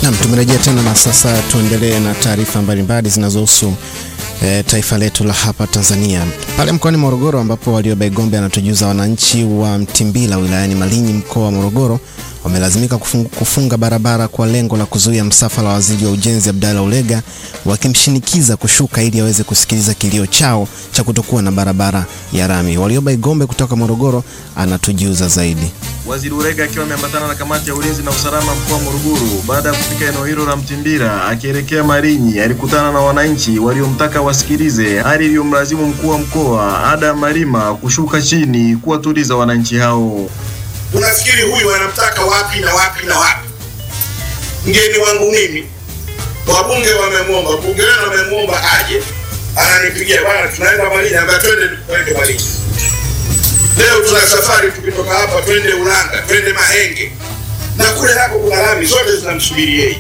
Nam, tumerejea tena na sasa tuendelee na taarifa mbalimbali zinazohusu e, taifa letu la hapa Tanzania. Pale mkoani Morogoro ambapo Warioba Igombe anatujuza wananchi wa Mtimbila wilayani Malinyi mkoa wa Morogoro wamelazimika kufunga, kufunga barabara kwa lengo la kuzuia msafara wa waziri wa ujenzi Abdalla Ulega wakimshinikiza kushuka ili aweze kusikiliza kilio chao cha kutokuwa na barabara ya rami. Warioba Igombe kutoka Morogoro anatujuza zaidi. Waziri Ulega akiwa ameambatana na kamati ya ulinzi na usalama mkoa wa Morogoro baada ya kufika eneo hilo la Mtimbira akielekea Malinyi, alikutana na wananchi waliomtaka wasikilize, hali iliyomlazimu mkuu wa mkoa Adam Malima kushuka chini kuwatuliza wananchi hao. Unafikiri huyu anamtaka wapi na wapi na wapi? Mgeni wangu mimi, wabunge wamemwomba, bunge wenu wamemwomba aje, ananipigia bwana, tunaenda Malinyi, ambaye twende twende Malinyi. Leo tuna safari, tukitoka hapa twende Ulanga, twende Mahenge na kule nako kuna lami, zote zinamsubiri yeye.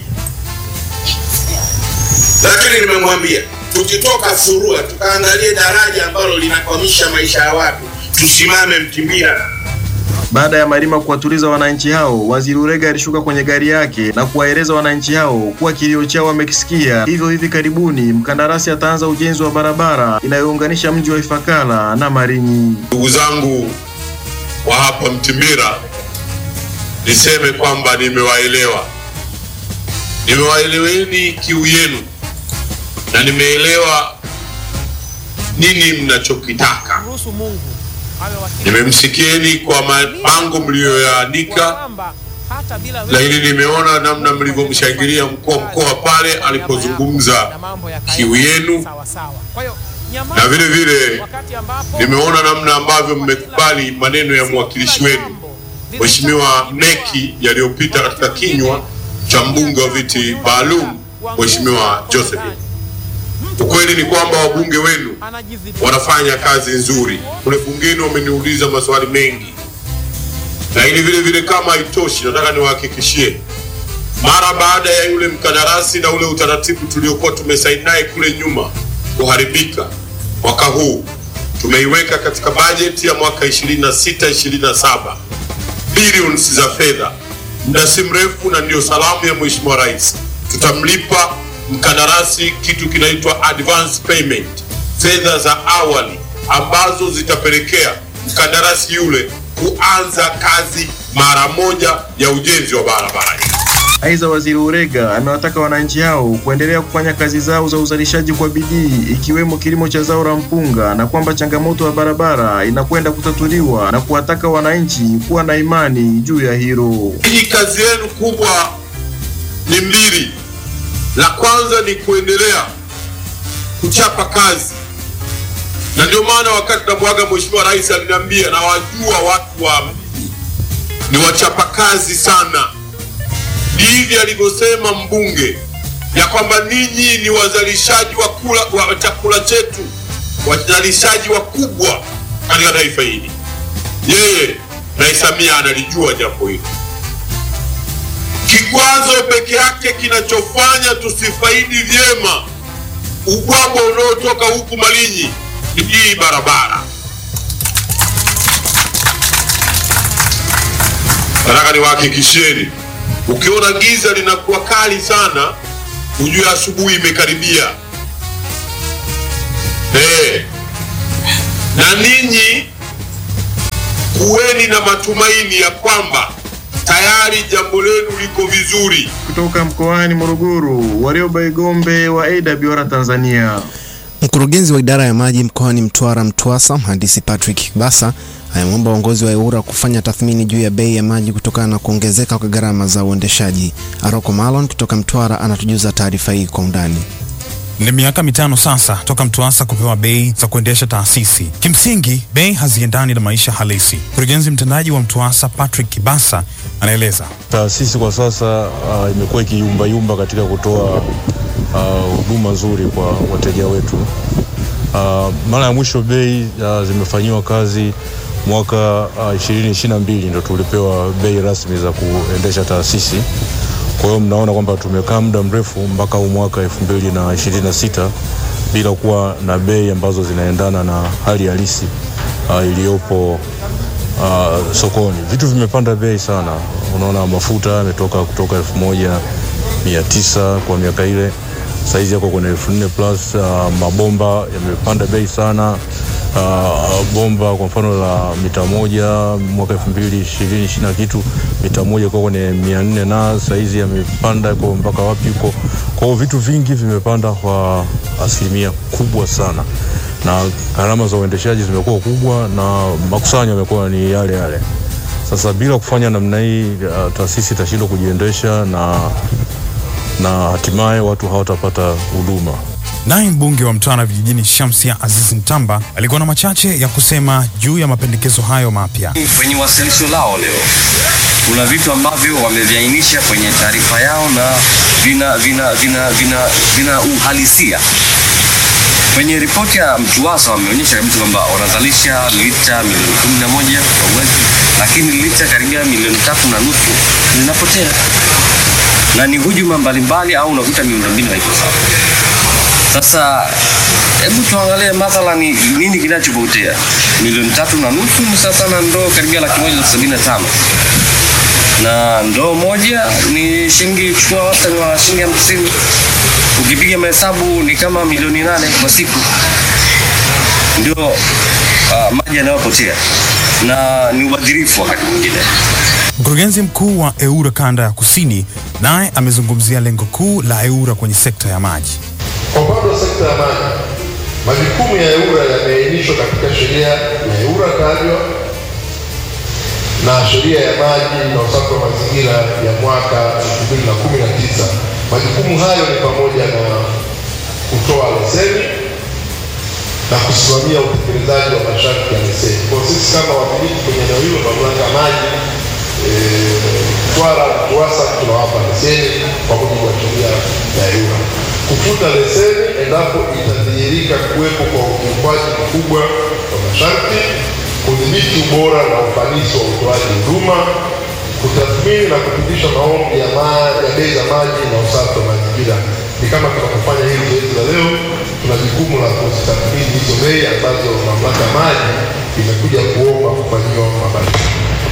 Lakini nimemwambia tukitoka Furua tukaangalie daraja ambalo linakwamisha maisha ya watu, tusimame Mtimbira. Baada ya Malima kuwatuliza wananchi hao, waziri Ulega alishuka kwenye gari yake na kuwaeleza wananchi hao kuwa kilio chao wamekisikia, hivyo hivi karibuni mkandarasi ataanza ujenzi wa barabara inayounganisha mji wa Ifakara na Malinyi. Ndugu zangu wa hapa Mtimbira, niseme kwamba nimewaelewa, nimewaeleweni kiu yenu na nimeelewa nini mnachokitaka. Nimemsikieni kwa mabango mliyoyaandika, lakini nimeona namna mlivyomshangilia mkuu wa mkoa pale alipozungumza kiu yenu, na vile vile nimeona namna ambavyo mmekubali maneno ya mwakilishi wenu Mheshimiwa Mneki yaliyopita katika kinywa cha mbunge wa viti maalum Mheshimiwa Josephine. Ukweli ni kwamba wabunge wenu wanafanya kazi nzuri kule bungeni, wameniuliza maswali mengi, lakini vile vile kama haitoshi, nataka niwahakikishie, mara baada ya yule mkandarasi na ule utaratibu tuliokuwa tumesaini naye kule nyuma kuharibika, mwaka huu tumeiweka katika bajeti ya mwaka 26 27 billions za fedha, muda si mrefu, na ndio salamu ya Mheshimiwa Rais, tutamlipa mkandarasi kitu kinaitwa advance payment, fedha za awali ambazo zitapelekea mkandarasi yule kuanza kazi mara moja ya ujenzi wa barabara hii. Aidha, waziri Ulega amewataka wananchi hao kuendelea kufanya kazi zao za uzalishaji kwa bidii ikiwemo kilimo cha zao la mpunga na kwamba changamoto ya barabara inakwenda kutatuliwa na kuwataka wananchi kuwa na imani juu ya hilo. Hii kazi yenu kubwa ni mbili. La kwanza ni kuendelea kuchapa kazi, na ndio maana wakati namwaga Mheshimiwa Rais aliniambia na wajua watu wa mji ni wachapa kazi sana. Hivi alivyosema mbunge ya kwamba ninyi ni wazalishaji wa kula wa chakula chetu, wazalishaji wakubwa katika taifa hili. Yeye Rais Samia analijua jambo hilo. Kikwazo peke yake kinachofanya tusifaidi vyema ubwabwa unaotoka huku Malinyi ni hii barabara. Nataka niwahakikishieni, ukiona giza linakuwa kali sana, ujue asubuhi imekaribia. Eh, na ninyi kuweni na matumaini ya kwamba tayari jambo lenu liko vizuri. Kutoka mkoani Morogoro, Warioba Igombe wa AWR Tanzania. Mkurugenzi wa idara ya maji mkoani Mtwara MTWASA mhandisi Patrick Kibasa amemwomba uongozi wa EWURA kufanya tathmini juu ya bei ya maji kutokana na kuongezeka kwa gharama za uendeshaji. Aroko Malon kutoka Mtwara anatujuza taarifa hii kwa undani. Ni miaka mitano sasa toka MTWASA kupewa bei za kuendesha taasisi. Kimsingi, bei haziendani na maisha halisi. Mkurugenzi mtendaji wa MTWASA Patrick Kibasa anaeleza. Taasisi kwa sasa uh, imekuwa ikiyumbayumba katika kutoa huduma uh, nzuri kwa wateja wetu. Uh, mara ya mwisho bei uh, zimefanyiwa kazi mwaka uh, 2022 ndo tulipewa bei rasmi za kuendesha taasisi. Kwa hiyo mnaona kwamba tumekaa muda mrefu mpaka huu mwaka 2026 bila kuwa na bei ambazo zinaendana na hali halisi uh, iliyopo uh, sokoni. Vitu vimepanda bei sana, unaona mafuta yametoka kutoka elfu moja mia tisa kwa miaka ile, saizi yako kwenye elfu nne plus. Uh, mabomba yamepanda bei sana. Uh, bomba kwa mfano la mita moja mwaka elfu mbili ishirini ishirini na kitu mita moja kwa kwenye mia nne na saizi yamepanda kwa mpaka wapi huko. Kwa hiyo vitu vingi vimepanda kwa asilimia kubwa sana, na gharama za uendeshaji zimekuwa kubwa na makusanyo yamekuwa ni yale yale. Sasa bila kufanya namna hii, uh, taasisi itashindwa kujiendesha na, na hatimaye watu hawatapata huduma. Naye mbunge wa Mtwara vijijini Shamsia Aziz Mtamba alikuwa na machache ya kusema juu ya mapendekezo hayo mapya. Kwenye wasilisho lao leo kuna vitu ambavyo wameviainisha kwenye taarifa yao na vina, vina, vina, vina, vina uhalisia. Kwenye ripoti ya MTUWASA wameonyesha kabisa kwamba wanazalisha lita milioni kumi na moja kwa mwezi, lakini lita karibia milioni tatu na nusu zinapotea, na ni hujuma mbalimbali au unakuta miundombinu haiko sawa. Sasa hebu tuangalie mathalani nini kinachopotea. Milioni tatu na nusu ni sasa na ndoo karibia laki moja na sabini na tano na ndoo moja ni shilingi, chukua wastani wa shilingi hamsini. Ukipiga mahesabu ni kama milioni nane kwa siku, ndio uh, maji yanayopotea na ni ubadhirifu wakati mwingine. Mkurugenzi mkuu wa EWURA kanda ya kusini naye amezungumzia lengo kuu la EWURA kwenye sekta ya maji. Kwa upande wa sekta ya maji, majukumu ya EWURA yameainishwa katika sheria ya EWURA tajwa na sheria ya maji na usafi wa mazingira ya mwaka 2019. Majukumu hayo ni pamoja na kutoa leseni na kusimamia utekelezaji wa masharti ya leseni. Kwa sisi kama wamiliki kwenye eneo hilo, mamlaka ya maji Mtwara na TUWASA tunawapa leseni kwa mujibu wa sheria ya EWURA. Kufuta leseni endapo itadhihirika kuwepo kwa ukiukwaji mkubwa wa masharti, kudhibiti ubora na ufanisi wa utoaji huduma, kutathmini na kupitisha maombi ya, ma, ya bei za maji na usafi wa mazingira. Ni kama tunapofanya hili zoezi la leo, tuna jukumu la kuzitathmini hizo bei ambazo mamlaka ya maji imekuja kuomba kufanyiwa mabadiliko.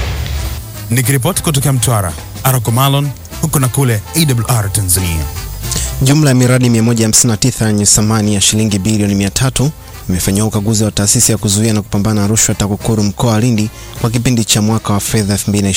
Nikiripoti kutokea Mtwara, Arako Malon huko na kule AWR Tanzania. Jumla ya miradi 159 yenye thamani ya shilingi bilioni 300 imefanyiwa ukaguzi wa taasisi ya kuzuia na kupambana na rushwa TAKUKURU mkoa wa Lindi kwa kipindi cha mwaka wa fedha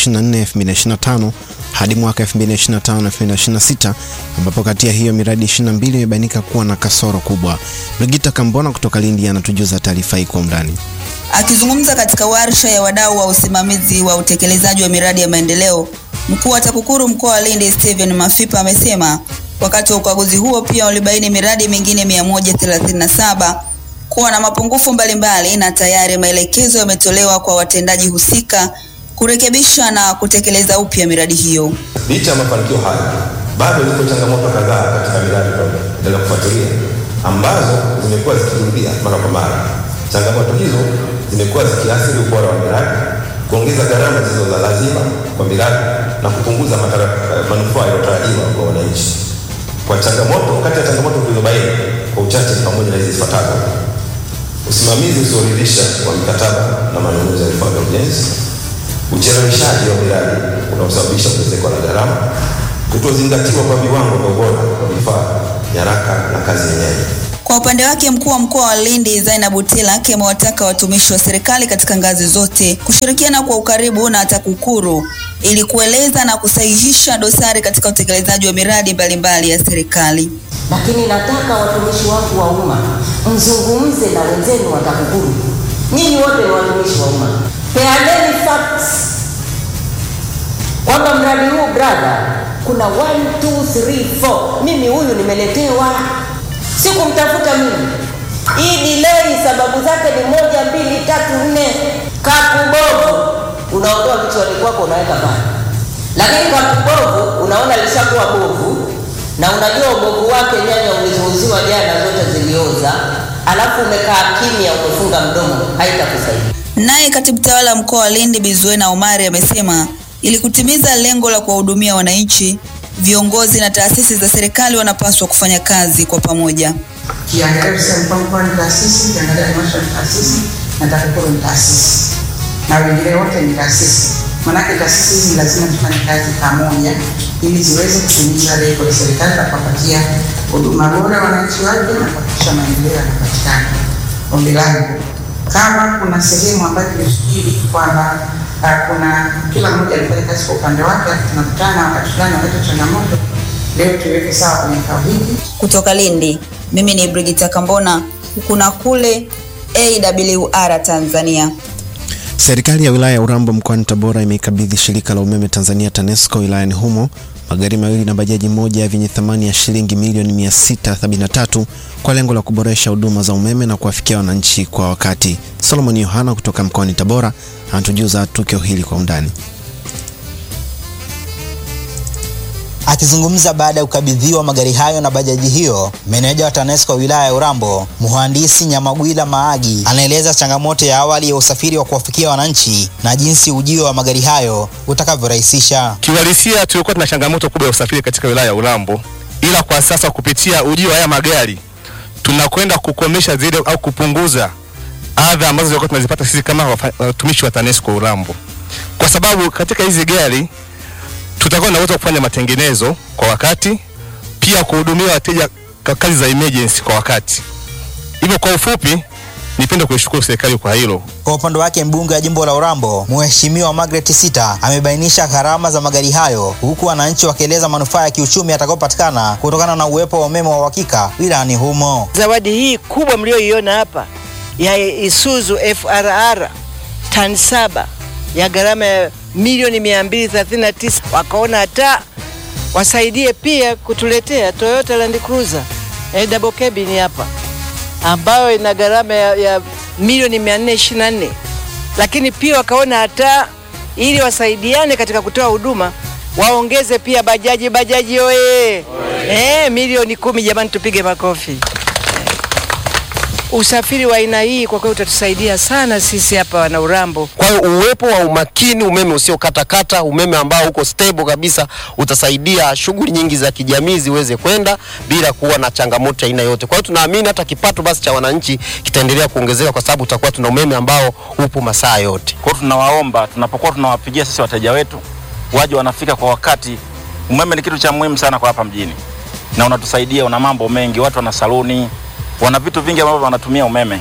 2024-2025 hadi mwaka 2025-2026 ambapo kati ya hiyo miradi 22 imebainika kuwa na kasoro kubwa. Brigita Kambona kutoka Lindi anatujuza taarifa hii kwa undani. Akizungumza katika warsha ya wadau wa usimamizi wa utekelezaji wa miradi ya maendeleo, mkuu wa TAKUKURU mkoa wa Lindi Steven Mafipa amesema wakati wa ukaguzi huo pia ulibaini miradi mingine 137 kuwa na mapungufu mbalimbali na tayari maelekezo yametolewa kwa watendaji husika kurekebisha na kutekeleza upya miradi hiyo. Licha ya mafanikio haya, bado zipo changamoto kadhaa katika miradi tunaendelea kufuatilia ambazo zimekuwa zikirudia mara kwa mara. Changamoto hizo zimekuwa zikiathiri ubora wa miradi, kuongeza gharama zisizo za lazima kwa miradi na kupunguza manufaa yanayotarajiwa kwa wananchi. Kwa changamoto, kati ya changamoto tulizobaini kwa uchache ni pamoja na hizi zifuatazo: usimamizi usioridhisha wa mikataba na manunuzi ya vifaa vya ujenzi, ucheleweshaji wa miradi unaosababisha ongezeko la gharama, kutozingatiwa kwa viwango vya ubora wa vifaa, nyaraka na kazi yenyewe. Kwa upande wake mkuu wa mkoa wa Lindi Zainabu Tilak amewataka watumishi wa serikali katika ngazi zote kushirikiana kwa ukaribu na TAKUKURU ili kueleza na kusahihisha dosari katika utekelezaji wa miradi mbalimbali ya serikali. Lakini nataka watumishi wangu wa umma mzungumze na wenzenu wa TAKUKURU. Nyinyi wote ni watumishi wa umma, peaneni facts kwamba mradi huu brother, kuna 1 2 3 4 mimi huyu nimeletewa sikumtafuta mimi. Hii delay sababu zake ni moja, mbili, tatu, nne. Kakubovu unaondoa kichwani kwako unaweka pale, lakini kakubovu unaona lishakuwa bovu na unajua ubovu wake, nyanya ulizouziwa jana zote zilioza, alafu umekaa kimya, umefunga mdomo, haitakusaidia. Naye katibu tawala mkoa wa Lindi Bizuena Omari amesema ili kutimiza lengo la kuwahudumia wananchi viongozi na taasisi za serikali wanapaswa kufanya kazi kwa pamoja. Kiangalia tuseme mkoa ni taasisi, kiangalia halmashauri ni taasisi na TAKUKURU ni taasisi na wengine wote ni taasisi. Manake taasisi hizi lazima tufanye kazi pamoja ili ziweze kutimiza lengo la serikali la kuwapatia huduma bora wananchi wake na kuhakikisha maendeleo yanapatikana. Ombi langu kama kuna sehemu ambayo tulifikiri kwamba uh, kuna kila mmoja alifanya kazi kwa upande wake, alafu tunakutana wakati fulani wakati changamoto, leo tuiweke sawa kwenye kikao hiki. Kutoka Lindi, mimi ni Brigita Kambona, huku na kule AWR Tanzania. Serikali ya wilaya ya Urambo mkoani Tabora imeikabidhi shirika la umeme Tanzania TANESCO wilayani humo magari mawili na bajaji moja vyenye thamani ya shilingi milioni 673 kwa lengo la kuboresha huduma za umeme na kuwafikia wananchi kwa wakati. Solomon Yohana kutoka mkoani Tabora anatujuza tukio hili kwa undani. Akizungumza baada ya kukabidhiwa magari hayo na bajaji hiyo, meneja wa TANESCO wilaya ya Urambo, mhandisi Nyamagwila Maagi, anaeleza changamoto ya awali ya usafiri wa kuwafikia wananchi na jinsi ujio wa magari hayo utakavyorahisisha. Kiuhalisia tulikuwa tuna changamoto kubwa ya usafiri katika wilaya ya Urambo, ila kwa sasa kupitia ujio wa haya magari tunakwenda kukomesha zile au kupunguza adha ambazo zilikuwa tunazipata sisi kama watumishi wa TANESCO Urambo, kwa sababu katika hizi gari tutakuwa na uwezo wa kufanya matengenezo kwa wakati, pia kuhudumia wateja kwa kazi za emergency kwa wakati. Hivyo kwa ufupi, nipende kuishukuru serikali kwa hilo. Kwa upande wake mbunge wa jimbo la Urambo Mheshimiwa Margaret Sita amebainisha gharama za magari hayo, huku wananchi wakieleza manufaa ya kiuchumi yatakayopatikana kutokana na uwepo wa umeme wa uhakika wilayani humo. Zawadi hii kubwa mlioiona hapa ya Isuzu FRR tani saba ya gharama ya milioni 239 wakaona hata wasaidie pia kutuletea Toyota Land Cruiser eh, double cabin hapa ambayo ina gharama ya, ya milioni 424, lakini pia wakaona hata ili wasaidiane katika kutoa huduma waongeze pia bajaji. Bajaji oye! Eh, milioni kumi. Jamani, tupige makofi. Usafiri wa aina hii kwa kweli utatusaidia sana sisi hapa wana Urambo. Kwa hiyo uwepo wa umakini, umeme usiokatakata, umeme ambao uko stable kabisa, utasaidia shughuli nyingi za kijamii ziweze kwenda bila kuwa na changamoto aina yote. Kwa hiyo tunaamini hata kipato basi cha wananchi kitaendelea kuongezeka kwa sababu tutakuwa tuna umeme ambao upo masaa yote. Kwa hiyo tunawaomba, tunapokuwa tunawapigia sisi wateja wetu waje wanafika kwa wakati. Umeme ni kitu cha muhimu sana kwa hapa mjini na unatusaidia, una mambo mengi, watu wana saluni wana vitu vingi ambavyo wanatumia umeme.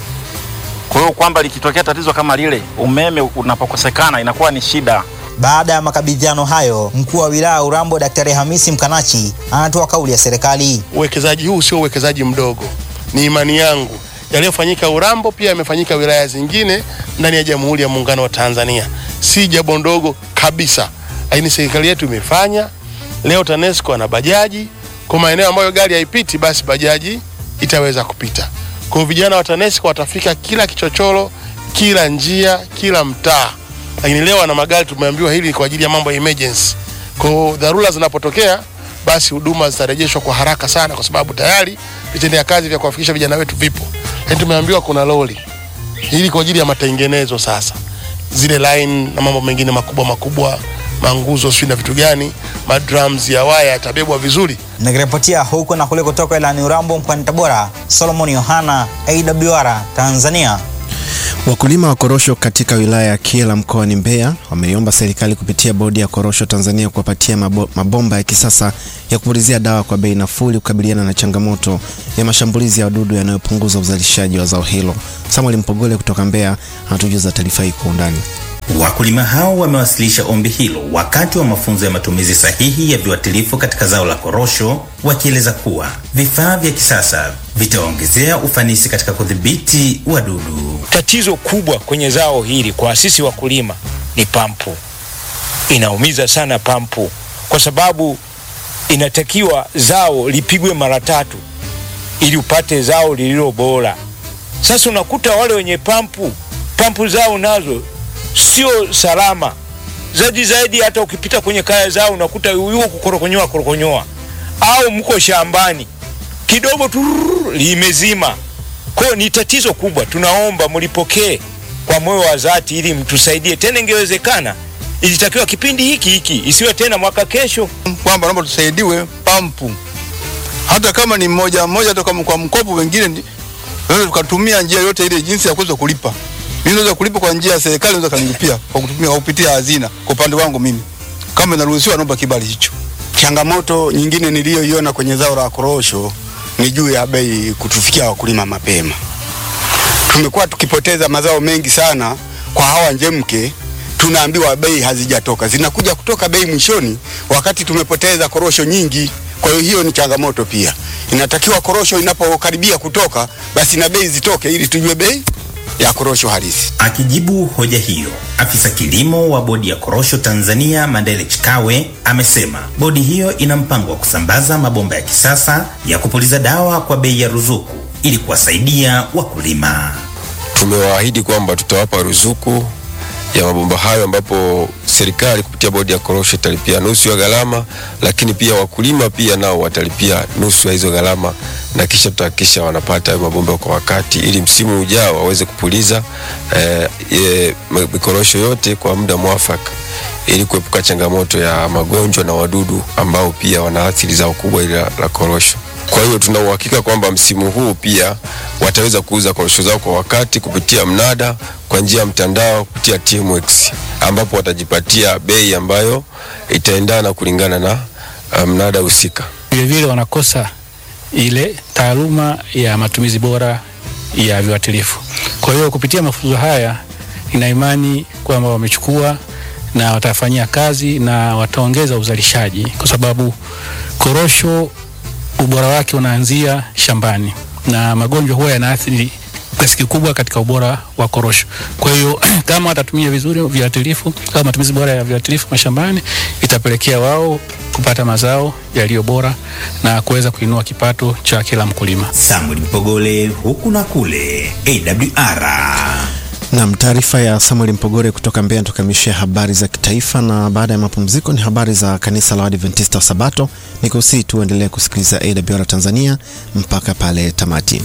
Kwa hiyo kwamba likitokea tatizo kama lile, umeme unapokosekana inakuwa ni shida. Baada ya makabidhiano hayo, mkuu wa wilaya ya Urambo Daktari Hamisi Mkanachi anatoa kauli ya serikali. Uwekezaji huu sio uwekezaji mdogo, ni imani yangu yaliyofanyika Urambo pia yamefanyika wilaya zingine ndani ya Jamhuri ya Muungano wa Tanzania, si jambo ndogo kabisa, lakini serikali yetu imefanya. Leo TANESCO ana bajaji kwa maeneo ambayo gari haipiti, basi bajaji itaweza kupita. Kwa hiyo vijana wa TANESCO watafika kila kichochoro, kila njia, kila mtaa. Lakini leo wana magari, tumeambiwa hili ni kwa ajili ya mambo ya emergency. Kwa hiyo dharura zinapotokea, basi huduma zitarejeshwa kwa haraka sana, kwa sababu tayari vitendea kazi vya kuwafikisha vijana wetu vipo. Lakini tumeambiwa kuna lori hili kwa ajili ya matengenezo sasa, zile line na mambo mengine makubwa makubwa, manguzo sio na vitu gani, madrums ya waya yatabebwa vizuri. Nikiripotia huku na kule kutoka ilani Urambo mkoani Tabora, Solomon Yohana, AWR Tanzania. Wakulima wa korosho katika wilaya ya Kyela mkoani Mbeya wameiomba serikali kupitia bodi ya korosho Tanzania kuwapatia mabo, mabomba ya kisasa ya kupulizia dawa kwa bei nafuu ili kukabiliana na changamoto ya mashambulizi ya wadudu yanayopunguza uzalishaji wa zao hilo. Samuel Mpogole kutoka Mbeya anatujuza taarifa hii kwa undani. Wakulima hao wamewasilisha ombi hilo wakati wa mafunzo ya matumizi sahihi ya viuatilifu katika zao la korosho, wakieleza kuwa vifaa vya kisasa vitaongezea ufanisi katika kudhibiti wadudu. Tatizo kubwa kwenye zao hili kwa sisi wakulima ni pampu. Inaumiza sana pampu, kwa sababu inatakiwa zao lipigwe mara tatu ili upate zao lililo bora. Sasa unakuta wale wenye pampu, pampu zao nazo sio salama zaidi zaidi. Hata ukipita kwenye kaya zao unakuta yuko kukorokonyoa korokonyoa, au mko shambani kidogo tu limezima. Kwa hiyo ni tatizo kubwa, tunaomba mlipokee kwa moyo wa dhati ili mtusaidie tena. Ingewezekana ilitakiwa kipindi hiki hiki, isiwe tena mwaka kesho, kwamba naomba tusaidiwe pampu, hata kama ni mmoja mmoja, hata kama kwa mkopo, wengine tunaweza tukatumia njia yote ile jinsi ya kuweza kulipa Mimi naweza kulipa kwa njia ya serikali, naweza kanilipia kwa kutumia kwa kupitia hazina. Kwa upande wangu mimi, kama inaruhusiwa, naomba kibali hicho. Changamoto nyingine niliyoiona kwenye zao la korosho ni juu ya bei kutufikia wakulima mapema. Tumekuwa tukipoteza mazao mengi sana kwa hawa njemke, tunaambiwa bei hazijatoka, zinakuja kutoka bei mwishoni, wakati tumepoteza korosho nyingi. Kwa hiyo hiyo ni changamoto pia. Inatakiwa korosho inapokaribia kutoka, basi na bei zitoke ili tujue bei ya korosho halisi. Akijibu hoja hiyo, afisa kilimo wa bodi ya korosho Tanzania Mandele Chikawe amesema bodi hiyo ina mpango wa kusambaza mabomba ya kisasa ya kupuliza dawa kwa bei ya ruzuku ili kuwasaidia wakulima. Tumewaahidi kwamba tutawapa ruzuku ya mabomba hayo ambapo serikali kupitia bodi ya korosho italipia nusu ya gharama, lakini pia wakulima pia nao watalipia nusu ya hizo gharama, na kisha tutahakikisha wanapata hayo mabomba kwa wakati, ili msimu ujao waweze kupuliza eh, eh, mikorosho yote kwa muda mwafaka, ili kuepuka changamoto ya magonjwa na wadudu ambao pia wanaathiri zao kubwa ile la, la korosho. Kwa hiyo tuna uhakika kwamba msimu huu pia wataweza kuuza korosho zao kwa wakati kupitia mnada kwa njia ya mtandao kupitia TMX, ambapo watajipatia bei ambayo itaendana kulingana na uh, mnada husika. Vilevile wanakosa ile taaluma ya matumizi bora ya viuatilifu. Kwa hiyo kupitia mafunzo haya, nina imani kwamba wamechukua na watafanyia kazi na wataongeza uzalishaji, kwa sababu korosho ubora wake unaanzia shambani na magonjwa huwa yanaathiri kiasi kikubwa katika ubora wa korosho. Kwa hiyo kama watatumia vizuri viuatilifu au matumizi bora ya viuatilifu mashambani, itapelekea wao kupata mazao yaliyo bora na kuweza kuinua kipato cha kila mkulima. Samuel Mpogole, huku na kule, AWR. Nam, taarifa ya Samuel Mpogore kutoka Mbeya tukamishia habari za kitaifa, na baada ya mapumziko ni habari za kanisa la Waadventista wa Sabato. Ni kusihi tuendelee kusikiliza AWR Tanzania mpaka pale tamati.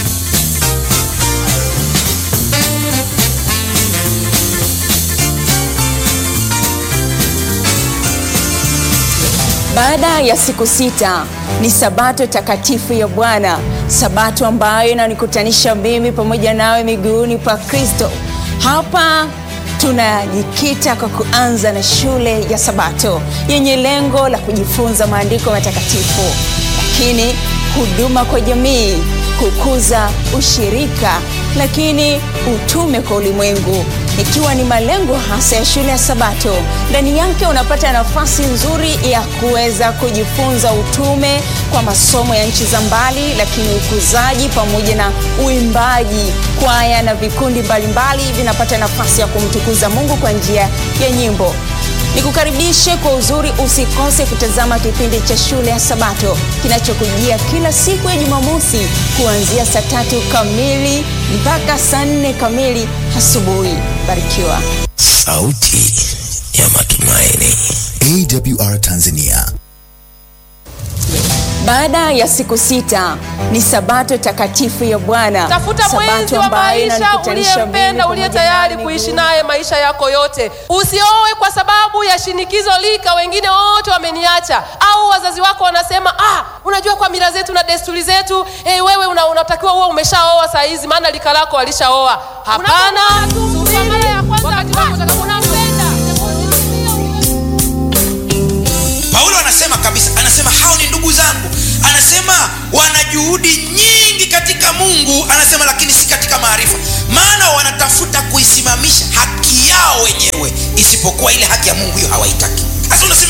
Baada ya siku sita ni sabato takatifu ya Bwana, sabato ambayo inanikutanisha mimi pamoja nawe miguuni pa Kristo. Hapa tunajikita kwa kuanza na shule ya Sabato yenye lengo la kujifunza maandiko matakatifu, lakini huduma kwa jamii, kukuza ushirika, lakini utume kwa ulimwengu ikiwa ni malengo hasa ya shule ya Sabato. Ndani yake unapata nafasi nzuri ya kuweza kujifunza utume kwa masomo ya nchi za mbali, lakini ukuzaji pamoja na uimbaji. Kwaya na vikundi mbalimbali vinapata nafasi ya kumtukuza Mungu kwa njia ya nyimbo. Nikukaribishe kwa uzuri, usikose kutazama kipindi cha shule ya Sabato kinachokujia kila siku ya Jumamosi kuanzia saa tatu kamili mpaka saa nne kamili asubuhi. Barikiwa. Sauti ya Matumaini, AWR Tanzania. Baada ya siku sita ni sabato takatifu ya Bwana, tafuta mwenzi wa maisha uliyempenda, uliye tayari kuishi naye maisha yako yote. Usioe kwa sababu ya shinikizo lika, wengine wote wameniacha, au wazazi wako wanasema ah, unajua kwa mila zetu na desturi zetu hey, wewe una, unatakiwa uwe umeshaoa saa hizi, maana lika lako walishaoa. Hapana, wakati wako utakaponampenda Paulo anasema kabisa, anasema hao ni ndugu zangu, anasema wana juhudi nyingi katika Mungu, anasema lakini si katika maarifa, maana wanatafuta kuisimamisha haki yao wenyewe, isipokuwa ile haki ya Mungu hiyo hawaitaki. Sasa unasema